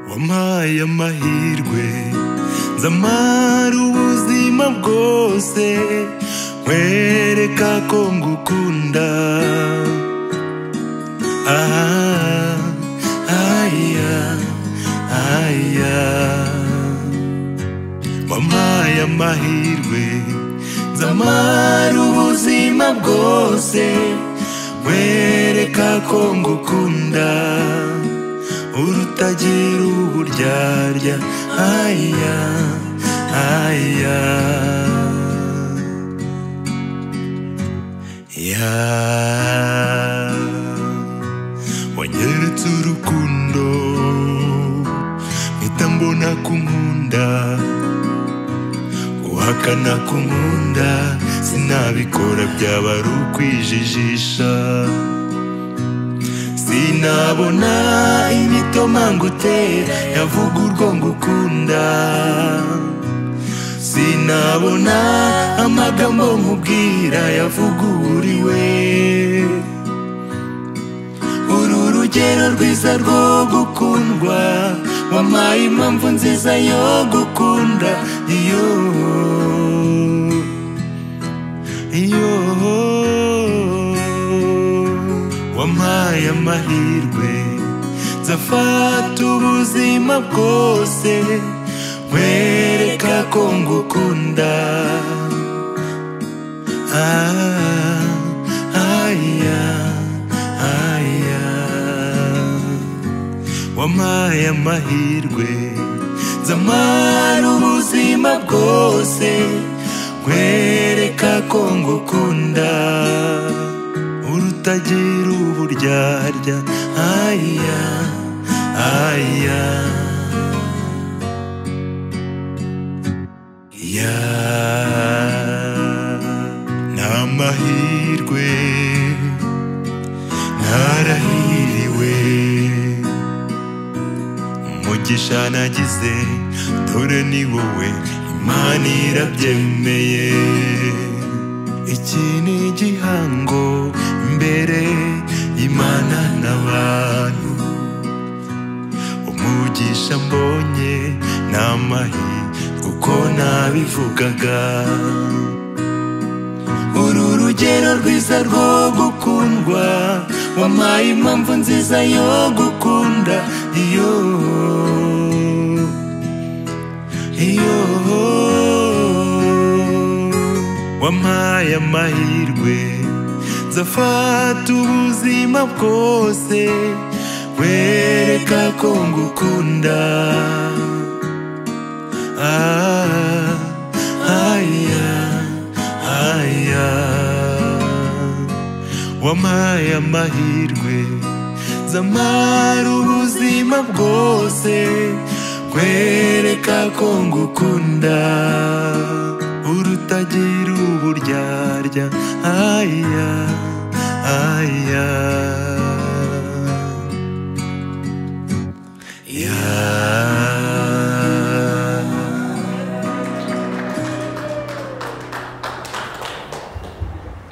wampaye amahirwe nzamara ubuzima bwose nkwereka ko ngukunda ah, aya, aya. wampaye amahirwe nzamara ubuzima bwose nkwereka ko ngukunda urutagira uburyarya aya aya ya wanyeretse urukundo mpita mbona kunkunda guhakana kunkunda sinabikora byaba ari ukwijijisha sinabona imitoma ngutera yavuga urwo ngukunda sinabona amagambo nkubwira yavuga uwuriwe uru rugero rwiza rwo gukundwa wampaye impamvu nziza yo gukunda iyo iyo wampaye amahirwe nzafata ubuzima bwose nkwereka ko ngukunda ah, aya aya wampaye amahirwe nzamara ubuzima bwose nkwereka ko ngukunda urutagira uburyarya aya aya ya ni amahirwe narahiriwe umugisha nagize dore ni wowe imana irabyemeye iki ni igihango imbere y'imana n'abantu umugisha mbonye ni amahi kuko nabivugaga uru rugero rwiza rwo gukundwa wampaye impamvu nziza yo gukunda iyo iyo wampaye amahirwe nzafata ubuzima bwose wereka ko ngukunda ah, aya aya wampaye amahirwe nzamara ubuzima bwose kwereka ko ngukunda urutagira uburyarya aya aya